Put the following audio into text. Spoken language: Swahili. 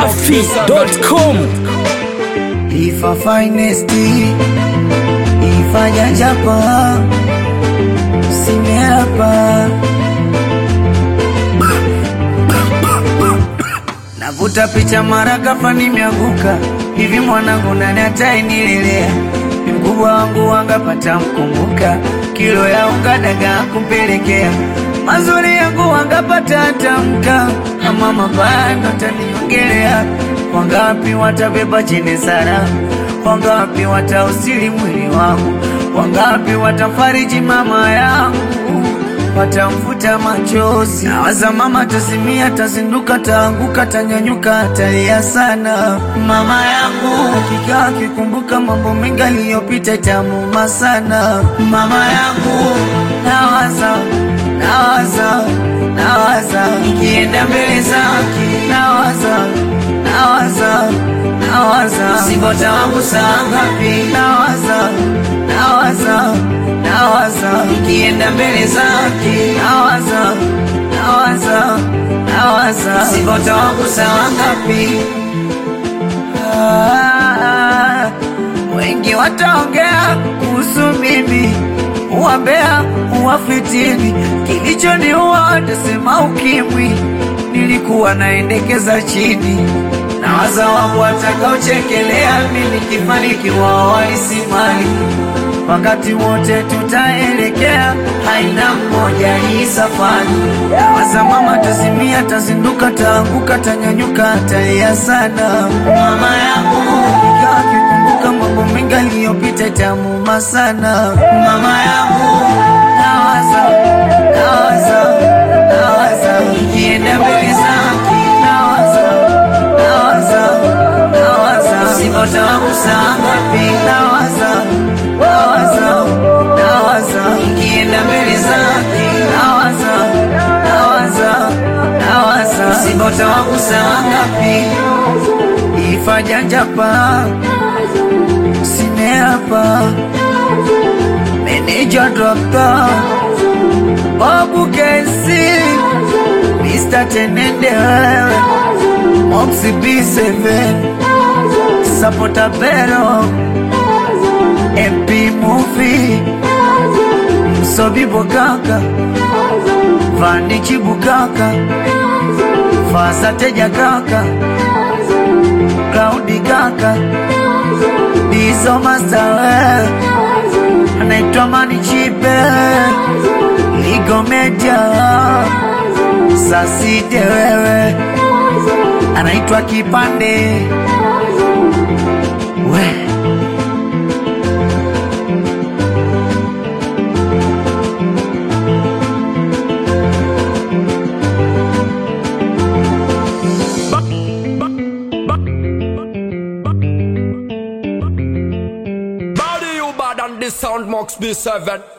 dachimsafi.com Ifa finest Ifa jajapa Simeapa Navuta picha mara ghafla nimeanguka hivi, mwanangu nani atainilelea? Ni mkubwa wangu wangapata mkumbuka, kilo ya unga dagaa kumpelekea, mazuri yangu wangapata atamka, ama mabaya ndo taniongelea. Wangapi watabeba chene sara, wangapi watausili mwili wangu, wangapi watafariji mama yangu watamfuta machozi. Nawaza mama tasimia, tazinduka, taanguka, tanyanyuka, talia sana mama yangu. Hakika akikumbuka mambo mengi aliyopita, itamuma sana mama yangu. Nawaza, nawaza, nawaza nikienda mbele zake, nawaza, nawaza, nawaza singota wangu saa ngapi, nawaza, nawaza nawaza nikienda mbele zake, nawaza nawaza nawaza singota wangu sawa ngapi? Ah, wengi wataongea kuhusu mimi, uwambea uwafitini, kilichoniua watasema ukimwi, nilikuwa naendekeza chini nawaza wangu watakaochekelea mimi kifanikiwa waisimali wakati wote tutaelekea, haina mmoja hii safari. Waza mama tazimia, tazinduka, taanguka, tanyanyuka, talia sana mama yangu, ikaa akikumbuka mambo mengi aliyopita, itamuma sana mama yangu. Nawaza, nawaza, nawaza nikienda mbele zake, nawaza, nawaza, nawaza singota wangu saa ngapi, nawaza nawaza nawaza nikienda mbele zake nawaza nawaza nawaza singota wangu saa ngapi ifa janjapa simeapa meneja dokta babu kesi Mr. Tenende wewe Moxie B7 Sapota Pero MP Movie Msobi Bokaka Vanichi Bukaka Fasa Teja Kaka Cloudy Kaka Dizo Master Anaitwa Mani Chipe Ligo Media Sasite wewe Anaitwa Kipande We Body you bad and the sound Mox B7